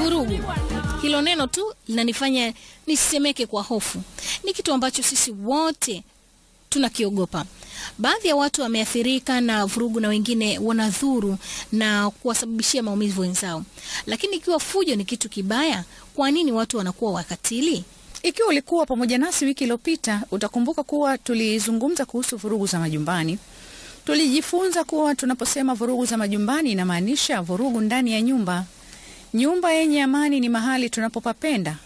Vurugu, hilo neno tu linanifanya nisemeke kwa hofu. Ni kitu ambacho sisi wote tunakiogopa. Baadhi ya watu wameathirika na vurugu na wengine wanadhuru na kuwasababishia maumivu wenzao. Lakini ikiwa fujo ni kitu kibaya, kwa nini watu wanakuwa wakatili? Ikiwa ulikuwa pamoja nasi wiki iliyopita, utakumbuka kuwa tulizungumza kuhusu vurugu za majumbani. Tulijifunza kuwa tunaposema vurugu za majumbani inamaanisha vurugu ndani ya nyumba. Nyumba yenye amani ni mahali tunapopapenda.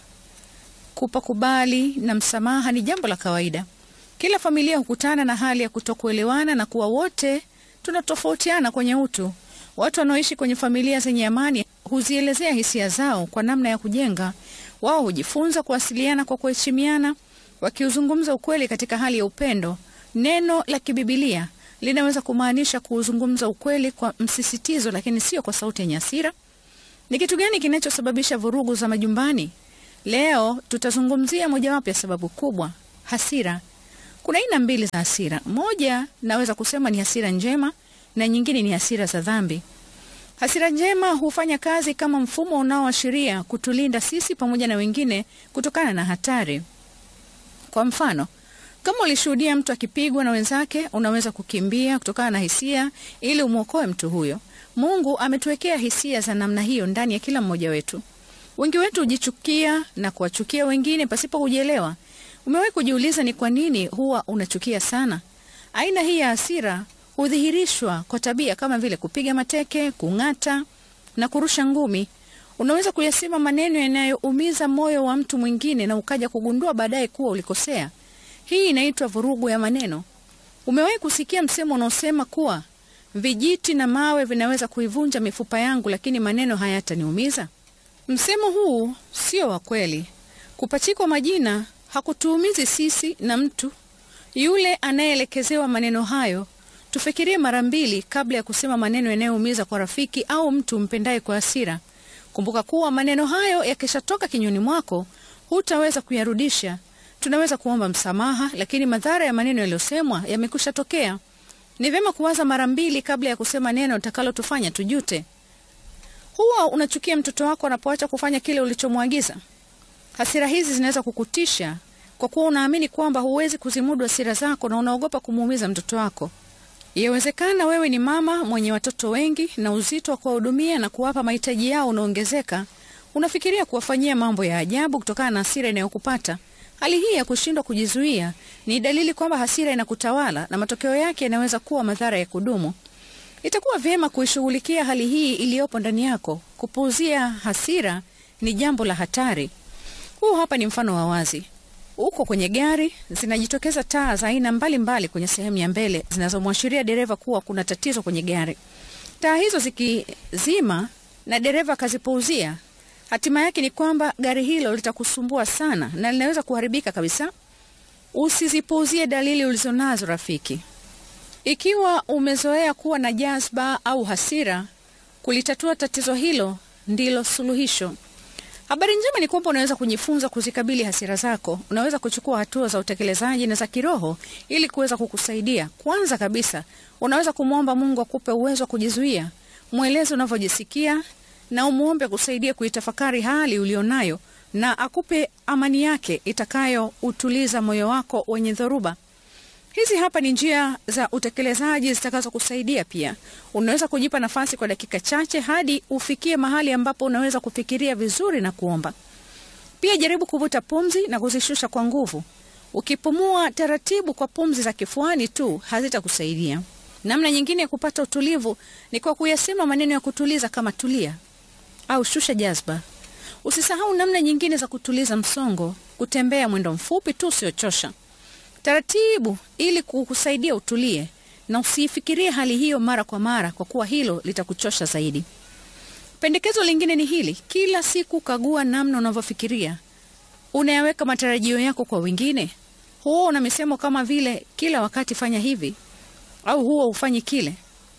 Kupakubali na msamaha ni jambo la kawaida. Kila familia hukutana na hali ya kutokuelewana na kuwa wote tunatofautiana kwenye utu. Watu wanaoishi kwenye familia zenye amani huzielezea hisia zao kwa namna ya kujenga. Wao hujifunza kuwasiliana kwa kuheshimiana, wakiuzungumza ukweli katika hali ya upendo. Neno la kibibilia linaweza kumaanisha kuuzungumza ukweli kwa msisitizo, lakini sio kwa sauti yenye hasira. Ni kitu gani kinachosababisha vurugu za majumbani? Leo tutazungumzia mojawapo ya sababu kubwa, hasira. Kuna aina mbili za hasira. Moja naweza kusema ni hasira njema na nyingine ni hasira za dhambi. Hasira njema hufanya kazi kama mfumo unaoashiria kutulinda sisi pamoja na wengine kutokana na hatari. Kwa mfano, kama ulishuhudia mtu akipigwa na wenzake, unaweza kukimbia kutokana na hisia ili umwokoe mtu huyo. Mungu ametuwekea hisia za namna hiyo ndani ya kila mmoja wetu. Wengi wetu hujichukia na kuwachukia wengine pasipo kujielewa. Umewahi kujiuliza ni kwa nini huwa unachukia sana? Aina hii ya hasira hudhihirishwa kwa tabia kama vile kupiga mateke, kung'ata na kurusha ngumi. Unaweza kuyasema maneno yanayoumiza moyo wa mtu mwingine na ukaja kugundua baadaye kuwa ulikosea. Hii inaitwa vurugu ya maneno. Umewahi kusikia msemo unaosema kuwa vijiti na mawe vinaweza kuivunja mifupa yangu, lakini maneno hayataniumiza? Msemo huu sio wa kweli. Kupachikwa majina hakutuumizi sisi na mtu yule anayeelekezewa maneno hayo. Tufikirie mara mbili kabla ya kusema maneno yanayoumiza kwa rafiki au mtu mpendaye kwa hasira. Kumbuka kuwa maneno hayo yakishatoka kinywani mwako hutaweza kuyarudisha. Tunaweza kuomba msamaha, lakini madhara ya maneno yaliyosemwa yamekwisha tokea. Ni vyema kuwaza mara mbili kabla ya kusema neno utakalotufanya tujute. Huwa unachukia mtoto wako anapoacha kufanya kile ulichomwagiza. Hasira hizi zinaweza kukutisha kwa kuwa unaamini kwamba huwezi kuzimudu hasira zako na unaogopa kumuumiza mtoto wako. Yawezekana wewe ni mama mwenye watoto wengi na uzito wa kuwahudumia na kuwapa mahitaji yao unaongezeka. Unafikiria kuwafanyia mambo ya ajabu kutokana na hasira inayokupata. Hali hii ya kushindwa kujizuia ni dalili kwamba hasira inakutawala na matokeo yake yanaweza kuwa madhara ya kudumu. Itakuwa vyema kuishughulikia hali hii iliyopo ndani yako. Kupuuzia hasira ni jambo la hatari. Huu hapa ni mfano wa wazi. Uko kwenye gari, zinajitokeza taa za aina mbalimbali kwenye sehemu ya mbele zinazomwashiria dereva kuwa kuna tatizo kwenye gari. Taa hizo zikizima na dereva akazipuuzia, hatima yake ni kwamba gari hilo litakusumbua sana na linaweza kuharibika kabisa. Usizipuuzie dalili ulizonazo, rafiki. Ikiwa umezoea kuwa na jazba au hasira, kulitatua tatizo hilo ndilo suluhisho. Habari njema ni kwamba unaweza kujifunza kuzikabili hasira zako. Unaweza kuchukua hatua za utekelezaji na za kiroho ili kuweza kukusaidia. Kwanza kabisa, unaweza kumwomba Mungu akupe uwezo wa kujizuia. Mweleze unavyojisikia na umwombe kusaidia kuitafakari hali ulionayo na akupe amani yake itakayoutuliza moyo wako wenye dhoruba. Hizi hapa ni njia za utekelezaji zitakazokusaidia pia. Unaweza kujipa nafasi kwa dakika chache hadi ufikie mahali ambapo unaweza kufikiria vizuri na kuomba. Pia jaribu kuvuta pumzi na kuzishusha kwa nguvu. Ukipumua taratibu kwa pumzi za kifuani tu hazitakusaidia. Namna nyingine ya kupata utulivu ni kwa kuyasema maneno ya kutuliza kama tulia au shusha jazba. Usisahau namna nyingine za kutuliza msongo, kutembea mwendo mfupi tu usiochosha taratibu ili kukusaidia utulie na usiifikirie hali hiyo mara kwa mara, kwa kuwa hilo litakuchosha zaidi. Pendekezo lingine ni hili: kila siku kagua namna unavyofikiria. Unayaweka matarajio yako kwa wengine? Huwa una misemo kama vile kila wakati fanya hivi au huwa hufanyi kile.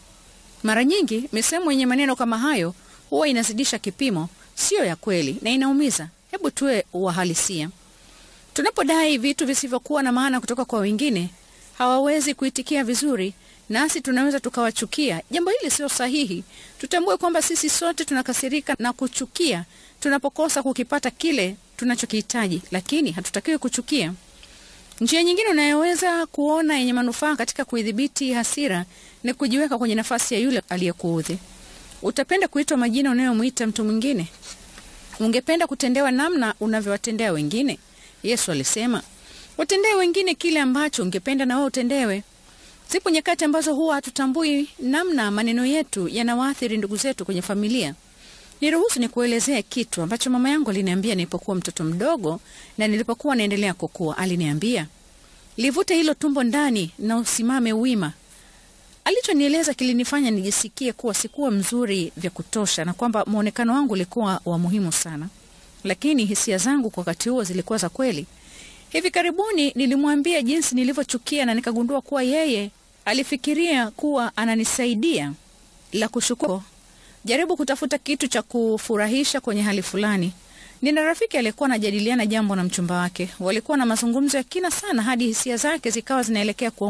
Mara nyingi misemo yenye maneno kama hayo huwa inazidisha kipimo, siyo ya kweli na inaumiza. Hebu tuwe uhalisia. Tunapodai vitu visivyokuwa na maana kutoka kwa wengine, hawawezi kuitikia vizuri nasi tunaweza tukawachukia. Jambo hili sio sahihi. Tutambue kwamba sisi sote tunakasirika na kuchukia tunapokosa kukipata kile tunachokihitaji, lakini hatutakiwi kuchukia. Njia nyingine unayoweza kuona yenye manufaa katika kuidhibiti hasira ni kujiweka kwenye nafasi ya yule aliyekuudhi. Utapenda kuitwa majina unayomwita mtu mwingine? Ungependa kutendewa namna unavyowatendea wengine? Yesu alisema, watendee wengine kile ambacho ungependa na wewe utendewe. Zipo nyakati ambazo huwa hatutambui namna maneno yetu yanawaathiri ndugu zetu kwenye familia. Niruhusu nikuelezee kitu ambacho mama yangu aliniambia nilipokuwa mtoto mdogo na nilipokuwa naendelea kukua. Aliniambia, livute hilo tumbo ndani na usimame wima. Alichonieleza kilinifanya nijisikie kuwa sikuwa mzuri vya kutosha na kwamba mwonekano wangu ulikuwa wa muhimu sana, lakini hisia zangu kwa wakati huo zilikuwa za kweli. Hivi karibuni nilimwambia jinsi nilivyochukia na nikagundua kuwa yeye alifikiria kuwa ananisaidia. La kushukuru, jaribu kutafuta kitu cha kufurahisha kwenye hali fulani. Nina rafiki aliyekuwa anajadiliana jambo na mchumba wake. Walikuwa na mazungumzo ya kina sana hadi hisia zake zikawa zinaelekea kuwa